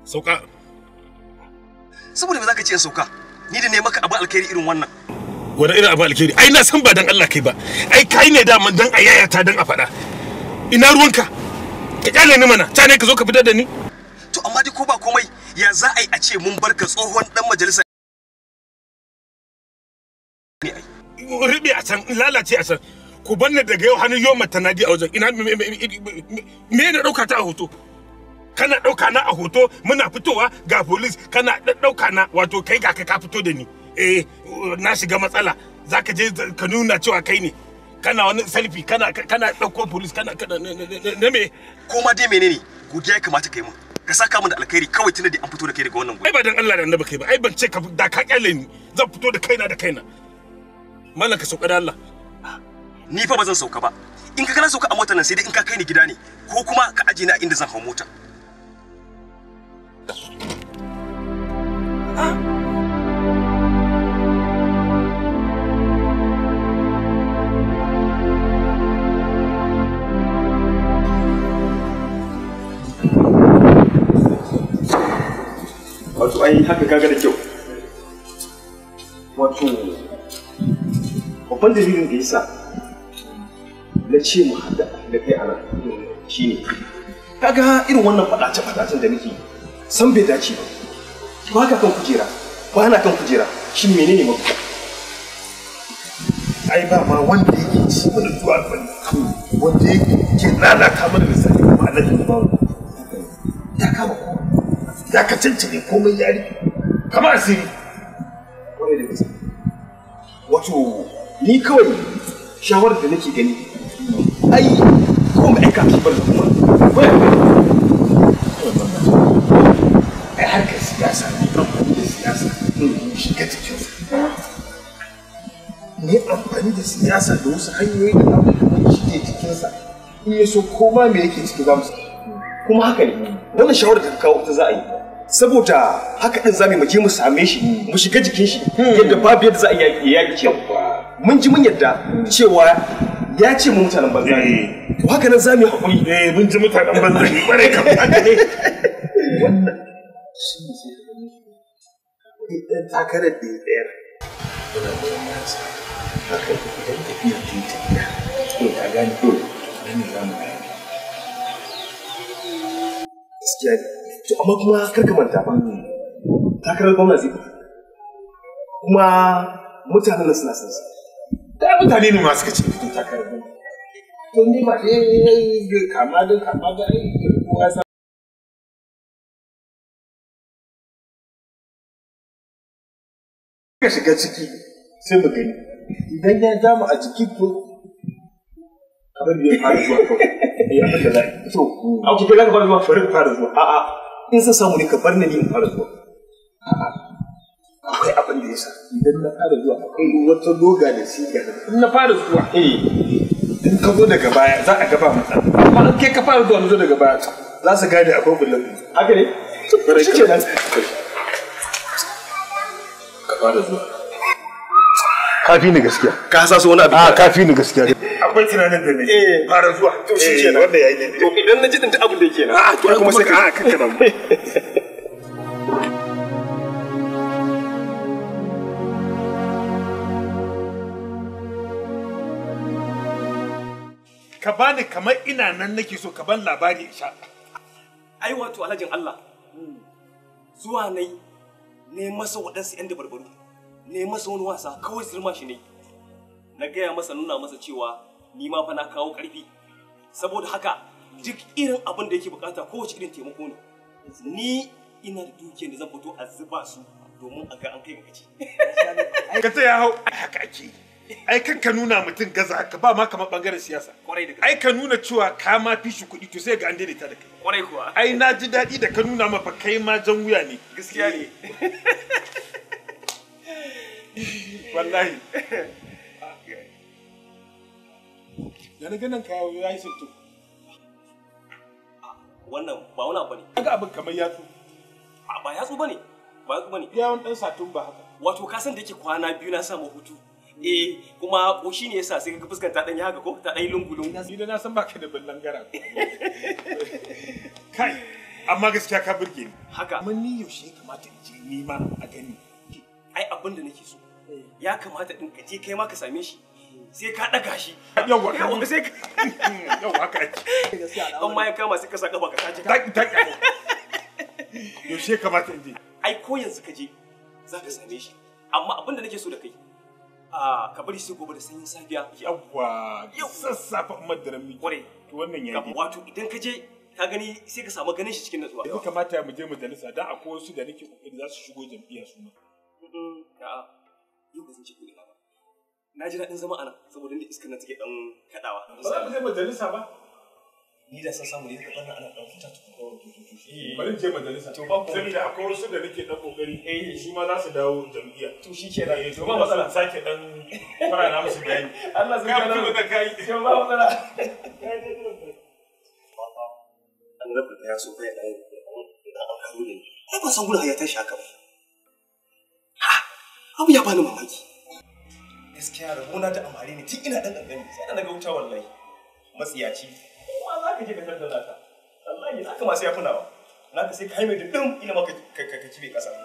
sauka saboda me zaka ce in sauka ni da ne maka abu alkhairi irin wannan wani irin abu alkhairi ai na san ba dan Allah kai ba ai kai ne daman dan a yayata dan a faɗa ina ruwanka ka kyale ni mana ta ne ka zo ka fitar da ni to amma dai ko ba komai ya za a yi a ce mun barka tsohon dan majalisa riɓe a can lalace a can ku banne daga yau hannun yau mata nadi a wajen ina me ne ɗauka ta a hoto kana ɗauka na a hoto muna fitowa ga polis kana ɗauka na wato kai ga ka fito da ni eh na shiga matsala zaka je ka nuna cewa kai ne kana wani selfie kana kana ɗauko polis kana kana na me ko ma dai menene godiya ya kamata kai mun ka saka min da alkhairi kawai tunda da an fito da kai daga wannan ai ba dan Allah da annabi kai ba ai ban ce ka da ka kyale ni zan fito da kaina da kaina mallan ka sauka da Allah ni fa ba zan sauka ba in ka kana sauka a motar nan sai dai in ka kai ni gida ne ko kuma ka aje ni a inda zan hau mota wato ai haka kaga da kyau wato babban dalilin da yasa na ce mu haɗa da kai a nan shine kaga irin wannan faɗace-faɗacen da nake san bai dace ba ba ka kan kujera ba na kan kujera shi menene mafita ai ba ma wanda yake ci mana zuwa bane wanda yake ke lalata mana lissafi kuma Allah ya ba ya kama kowa ya ka cancane komai ya rufe kama asiri kwarai da gaske wato ni kawai shawarar da nake gani ai ko mai aika ki bar kuma ai harkar siyasa ne amfani da siyasa shiga cikinsa ne amfani da siyasa da wasu hanyoyi da za mu shige cikinsa in ya so koma me yake ciki za mu kuma haka ne wannan shawarar da ka kawo ta za a yi saboda haka din zamu je mu same shi mu shiga jikin shi yadda babu yadda za a yi yaki kyau mun ji mun yadda cewa ya ce mu mutanen banza ne to haka nan zamu yi hakuri eh mun ji mutanen banza ne kware kan haka ne wannan shi ne sai ka gani idan takarar da ya tsayar yana da wannan sa haka idan tafiya ta yi tafiya to ka gane to nan ne za mu gane gaskiya ne to amma kuma kar ka manta ba takarar gwamna zai fito kuma mutanen nan suna son sa da mutane ne masu kace fito takarar gwamna to ni ba dai kama da kama da ai kowa sa ka shiga ciki sai mu gani idan ya ja mu a jiki to kamar da ya fara zuwa kawai ya fita da to a kuke za ka fara zuwa bari ka fara zuwa a'a in san samu ne ka bar ni in fara zuwa akwai abin da ya sa idan na fara zuwa akwai wata loga da siga da in na fara zuwa eh in ka zo daga baya za a gaba matsala amma in kai ka fara zuwa na zo daga baya za su gane akwai bulan haka ne Bari shi kenan ka fara zuwa kafi ni gaskiya ka hasaso wani abu a kafi ni gaskiya akwai tunanin da ne Eh. fara zuwa to shi Eh, kenan wanda ya yi ne to idan na ji din abin da yake na a to kuma sai ka a kakkana mu ka bani kamar ina nan nake so ka ban labari in sha ai wato alhajin Allah zuwa nai ne masa waɗansu 'yan dabarbaru ne masa wani wasa kawai zirma shi ne na gaya masa nuna masa cewa ni ma fa na kawo ƙarfi saboda haka duk irin abin da yake bukata kowace irin taimako ne ni ina da dukiyar da zan fito a zuba su domin a ga an kai ga gaci ka ta ya hau ai haka ake yi. ai kan ka nuna mutum gaza ka ba ma kamar bangaren siyasa kwarai da gaske ai ka nuna cewa ka ma fi shi kuɗi to sai ga an daidaita da kai kwarai kuwa ai na ji daɗi da ka nuna mafa kai ma jan wuya ne gaskiya ne wallahi da na ganin ka ya yi sinto wannan ba wani abu ne ga abin kamar yatsu A, ba yatsu bane ba yatsu bane yawon ɗan satun ba haka wato ka san da yake kwana biyu na samu hutu eh kuma ko shine yasa sai ka fuskar ta dan yi haka ko ta dan yi lungu lungu ni da na san baka da ballan gara kai amma gaskiya ka burge ni haka amma ni yaushe ya kamata in je ni ma a gani ai abin da nake so ya kamata din ka je kai ma ka same shi sai ka daga shi Yawwa. Yawwa, sai ka yau haka ake an ma ya kama sai ka sa kafa ka tace ka ta ta yaushe ya kamata in je ai ko yanzu ka je za ka same shi amma abin da nake so da kai a ka bari sai gobe da sanyin safiya yawwa sassafe umar da rami Kwarai. to wannan ya Ka- wato idan ka je ka gani sai ka samu ganin shi cikin natsuwa ya kamata mu je majalisa dan akwai wasu da nake kokari za su shigo jam'iyya su ma Mm, a'a yau ba zan ci kuɗi ba na ji daɗin zama a nan saboda inda iskar nan take ɗan kaɗawa ba za mu je majalisa ba ni da san samu ne ka bar ana ɗan fita tukun bari in je majalisa To ba ku- saboda akwai wasu da nake dan kokari Eh. su ma za su dawo jam'iyya to shi ke nan Eh, to ba matsala sake dan fara na musu bayani Allah sai Ka ka fito da kai. to ba matsala an rabu da ya so kai ɗan ɗan an karo ne ai ba san gudu ya tashi haka ba ha abu ya bani mamaki gaskiya rabona da amare ne tun ina ɗan ɗan sai ana ga wuta wallahi matsiyaci kuma za ka je ka tattala naka wallahi naka masu ya funawa naka sai ka haime da ɗin ina maka ka ka ka kibe ƙasa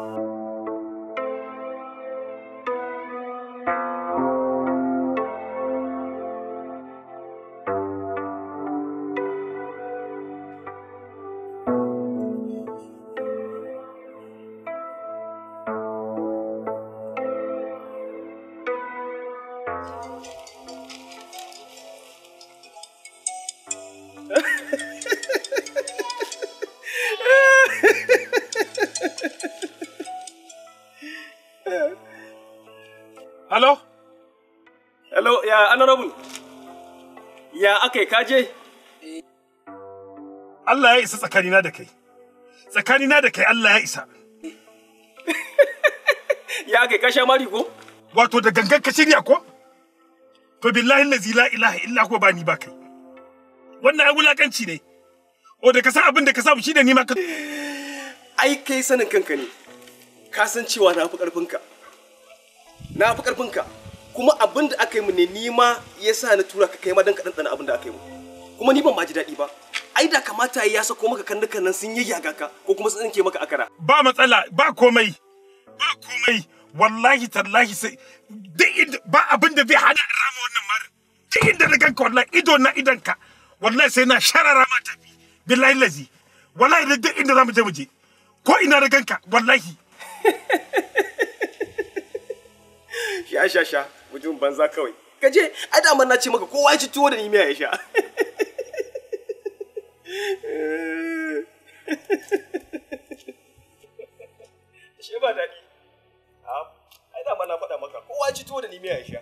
Hello? hello ya honorable ya akai kaje Allah ya isa tsakanina da kai. Tsakanina da kai Allah ya isa. ya akai ka sha mari ko Wato da gangan ka shirya ko? To billahi lazi la ilaha illa huwa ba ni ba kai. Wannan ai wulakanci ne. O da ka san abin da ka samu shi da ni ma ka ai kai sanin kanka ne ka san cewa na fi ƙarfinka na fi ƙarfinka kuma abin da aka yi mu ne ni ma ya sa na tura ka kai ma don ka ɗanɗana abin da aka yi mu kuma ni ban ma ji daɗi ba ai da kamata ya sako maka kandukan nan sun yayyaga ka ko kuma sun tsinke maka akara ba matsala ba komai. Ba komai. Wallahi tallahi sai duk inda ba abin da zai hana in rama wannan marin. Duk inda na ganka wallahi ido na idonka. Wallahi sai na sharara ma tafi. Billahi lazi. Wallahi da duk inda za mu je mu je. Ko ina na ganka wallahi. sha sha sha mutum banza kawai ka je ai da na ce maka kowa ya ci tuwo da ni miya ya sha shi ba daɗi ai da na faɗa maka kowa ya ci tuwo da ni miya ya sha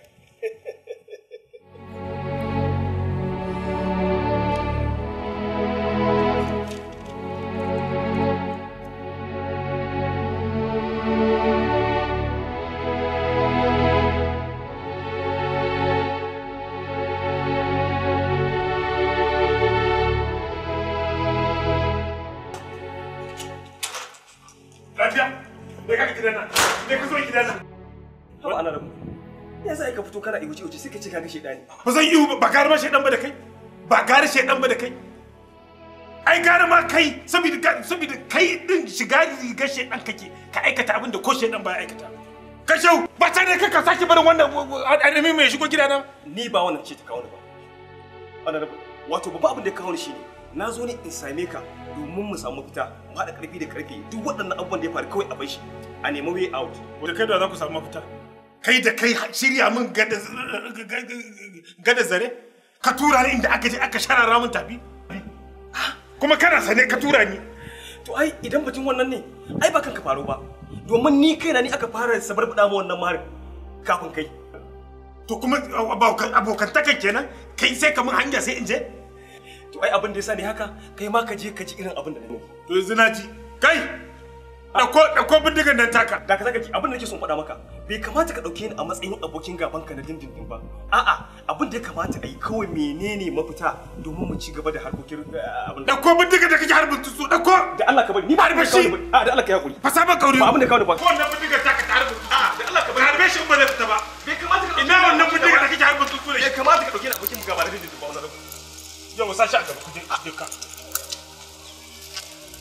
Lafiya? Me ka gidana? Me ka zo gidana? haba ana rabu ya sa ka fito kana iwuce iwuce sai ka ce ka ga shedani Ba zan yi ba gare ma shaidan ba da kai. Ba gare shaidan ba da kai. Ai gare ma kai saboda ga- saboda kai din shiga rigar shaidan kake ka aikata abin da ko shaidan ba ya aikata. Ka shau ba tare da ka sake barin wannan adami mai shigo gidana. ni ba wannan ce ta kawo ni ba ana rabu wato babba abin da ya kawo ni shine na zo ne in same ka domin mu samu fita mu haɗa ƙarfi da ƙarfe duk waɗannan abubuwan da ya faru kawai a bar shi a nemi way out Da kai da za ku samu mafita. Kai da kai shirya min gada gada zare ka tura ni inda aka je aka sharara min tafi. Kuma kana sane ka tura ni. to ai idan batun wannan ne ai ba kanka faru ba domin ni kaina ni aka fara sabar buɗa ma wannan marin kafin kai To kuma abokan abokantaka kenan kai sai ka mun hanya sai in je. to ai abin da ya sa ni haka kai ma ka je ka ji irin abin da na yi To yanzu na ji. Kai! Ɗauko ɗauko bindigan nan taka. da ka saka ji abin da nake son faɗa maka bai kamata ka ɗauke ni a matsayin abokin gaban ka na dindindin ba a'a abin da ya kamata a yi kawai menene mafita domin mu ci gaba da harkokin eh, abin da Ɗauko bindigan da kake harbin tutsu ɗauko. da Allah ka bari ni ba Harbe abin da shi! ka bari a da Allah ka yi hakuri Fasa ba kauri. ba abin da ka bari ba Ko wannan bindigan taka ta harbin tutsu. Da Allah ka bari. Harbe shi in ba zai fita ba. bai kamata ka Ina wannan bindigan da kake harbin tutsu da bai shi. kamata ka ɗauke ni abokin gaba na dindindin ba wannan Yau sa shi a gaba ku je ku je ka.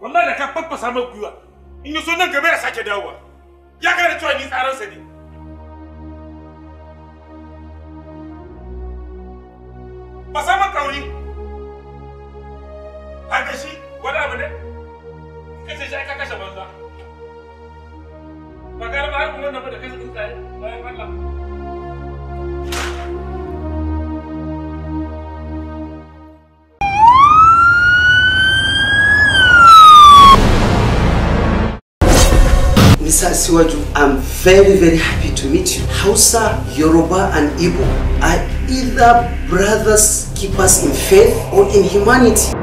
wallahi da ka faffasa mai gwiwa in yi so nan gaba ya sake dawowa ya gane cewa ni tsaransa ne ba samun kauri haka shi wani abu ne kace shi ka kashe banza ba gara ba har kuma wannan ba da kashe tsuntsaye bayan Allah Mr. Siwaju, I'm very, very happy to meet you. Hausa, Yoruba, and Igbo are either brothers keepers in faith or in humanity.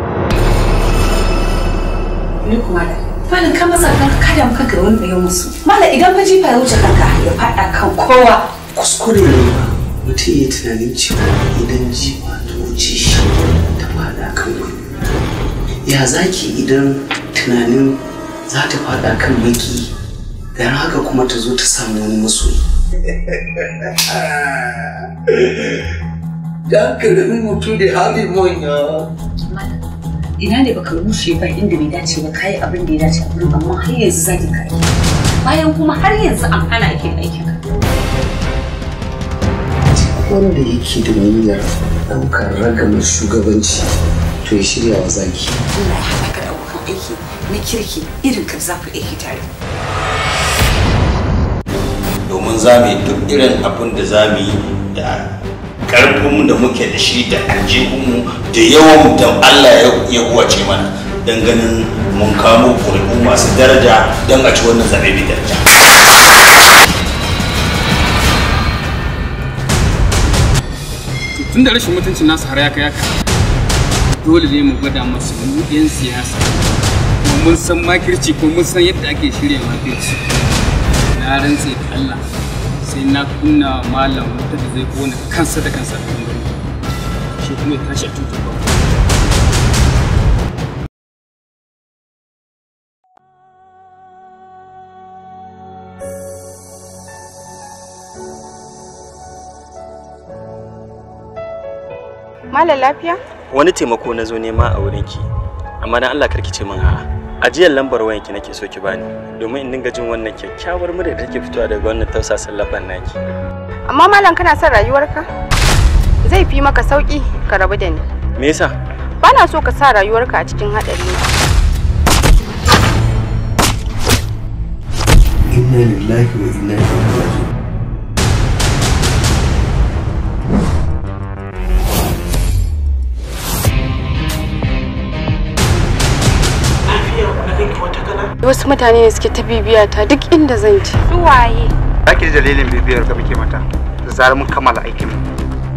Ni kuma da. Malam ka masa kanka kada mu kanka wani bayan musu. Malam idan fa jifa ya wuce kanka ya faɗa kan kowa. Kuskure ne ba. Mutum ya tunanin cewa idan jifa ta wuce shi ta faɗa kan wani. Ya zaki idan tunanin za ta faɗa kan maki dan haka kuma ta zo ta samu wani masoyi. Da karamin mutum da hali manya. Malam ina ne baka rushe ba inda bai dace ba kayi abin da ya dace a gurin amma har yanzu zaki kai. Bayan kuma har yanzu an hana ake aikin ka. Wanda yake da niyyar ɗaukar ragamar shugabanci to ya shirya wa zaki. Allah ya haɗa ka da abokan aiki na kirki irin ka za ku aiki tare. domin za mu yi duk irin abin da za mu yi da ƙarfinmu da muke da shi da aljihunmu da yawan da Allah ya huwace mana don ganin mun kamo ƙuri'u masu daraja don a ci wannan zaɓe mai daraja. tun da rashin mutuncin nasu har ya kai haka dole ne mu gwada masu mu yan siyasa kuma mun san makirci ko mun san yadda ake shirya makirci na rantse da Allah sai na kunna malam wuta da zai kona kansa da kansa da gari shi kuma ya tashi a tutar ba Malam lafiya? wani taimako na zo nema a wurinki amma dan Allah karki ce min a'a ajiyar lambar wayanki nake so ki bani domin in dinga jin wannan kyakkyawar murya da take fitowa daga wannan tausasan laban naki Amma malam kana son rayuwarka? Zai fi maka sauki ka rabu da ni. me yasa Bana so ka sa rayuwarka a cikin haɗari. Inna lillahi wa inna ilaihi raji'un. Wasu mutane ne suke ta bibiya ta duk inda zan ci. Su waye? Za ki ji dalilin bibiyar ka muke mata da zarar mun kammala aikin mu.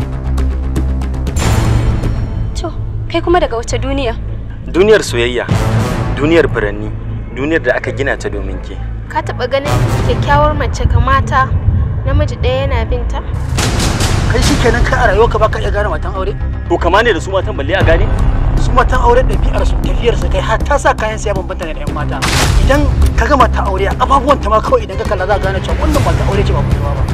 To, kai kuma daga wace duniya? duniyar soyayya duniyar furanni duniyar da aka gina ta domin ke Ka taɓa ganin kyakkyawar mace kamata namiji ɗaya yana binta? kai shi kenan kai a rayuwarka baka iya gane matan aure to kama ne da su matan balle a gane su matan aure ɗabi'ar su tafiyar su kai har ta sa kayan siya bambanta ne da yan mata idan ka ga mata aure a ababuwan ta ma kawai idan ka kalla za ka gane cewa wannan mata aure ce ba kuma ba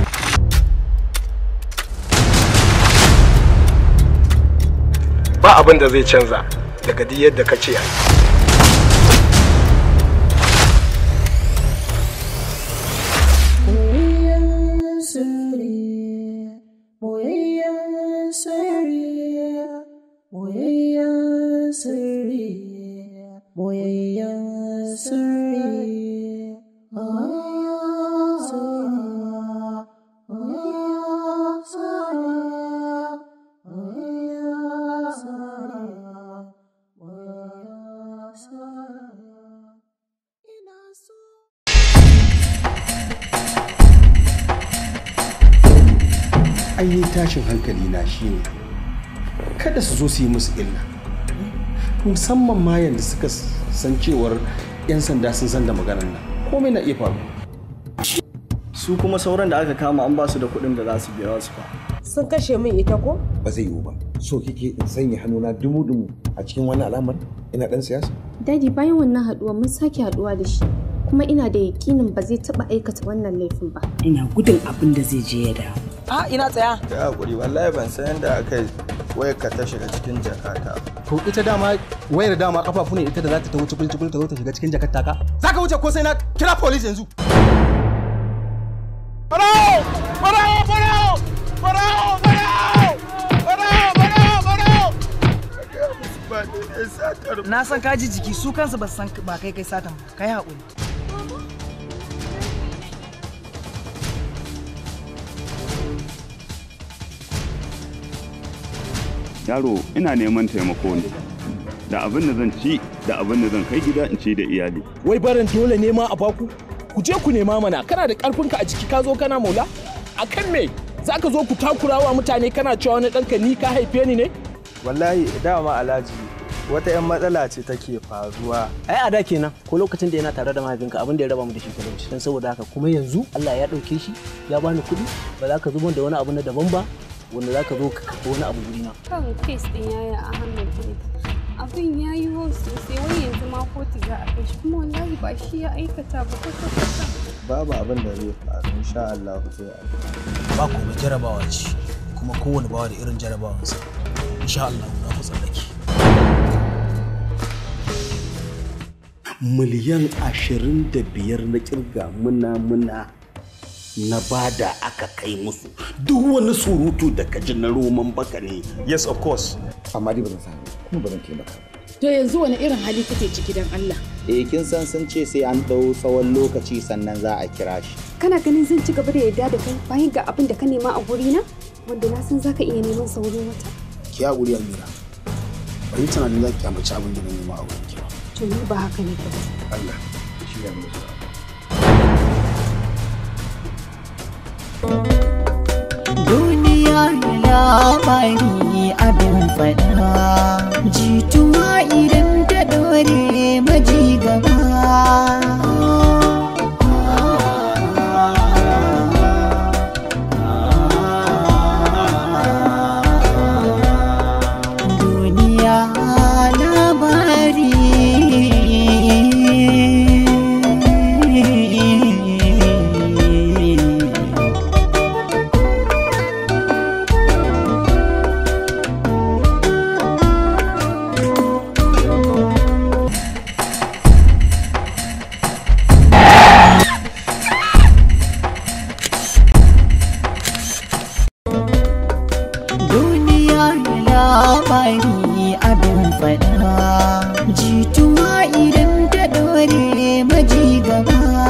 ba abin da zai canza daga duk yadda ka ce ai ai tashin hankali na shine kada su zo su yi musu illa musamman ma yanda suka san cewar 'yan sanda sun san da maganar nan komai na iya faru su kuma sauran da aka kama an ba su da kuɗin da za su biya su ba sun kashe min ita ko ba zai yiwu ba so kike in sanya hannuna dumu-dumu a cikin wani al'amar ina dan siyasa Dadi bayan wannan haduwa mun sake haduwa da shi kuma ina da yakinin ba zai taba aikata wannan laifin ba. Ina gudun abin da zai je ya dawo. a ina tsaya ya hakuri wallahi ban san yadda aka yi wayar ka ta shiga cikin jakata to ita dama wayar dama kafafu ne ita da za ta ta wuce kulcikul ta zo ta shiga cikin jakar taka za ka wuce ko sai na kira police yanzu Barao! Barao! Barao! Barao! Barao! Barao! Barao! Barao! na san ka ji jiki su kansu ba su san ba kai kai satan ba kai haƙuri yaro ina neman taimako ne da abin da zan ci da abin da zan kai gida in ci da iyali wai barin dole ne ma a baku ku je ku nema mana kana da karfinka a ciki ka zo kana maula a kan me za ka zo ku takurawa mutane kana cewa wani ɗanka ni ka haife ni ne wallahi dama alhaji wata 'yan matsala ce take faruwa ai a da kenan ko lokacin da yana tare da mahaifinka abin da ya raba mu da shi talauci dan saboda haka kuma yanzu Allah ya dauke shi ya bani kuɗi ba za ka zubo da wani abu na daban ba wanda za ka zo ka kafa wani abu gurina kan kes din yaya Ahmed ne abin ya yi wa sosai wai yanzu ma kotu za a kai shi kuma wallahi ba shi ya aikata ba kwata kwata babu abin da zai faru insha Allah sai a ba komai jarabawa ce kuma kowane bawa da irin jarabawansa insha Allah za ku tsallake miliyan ashirin da biyar na kirga muna muna na bada aka kai musu duk wani surutu da kaji na roman baka ne yes of course amma dai ba zan sami kuma ba zan taimaka ba To yanzu wani irin hali kake ciki dan Allah? Eh kin san sun ce sai an ɗau tsawon lokaci sannan za a kira shi. Kana ganin zan ci gaba da yarda da kai bayan ga abin da ka nema a gurina? Wanda na san zaka iya neman saurin wata. ki haƙuri almira bari tunanin za ki kyamaci abin da na nema a wurin ki ba To ni ba haka ne ba. Allah shi ya nuna duniya labari abin faɗa jituwa idan ta ɗore maji gaba duniya labari duniya labari abin faɗa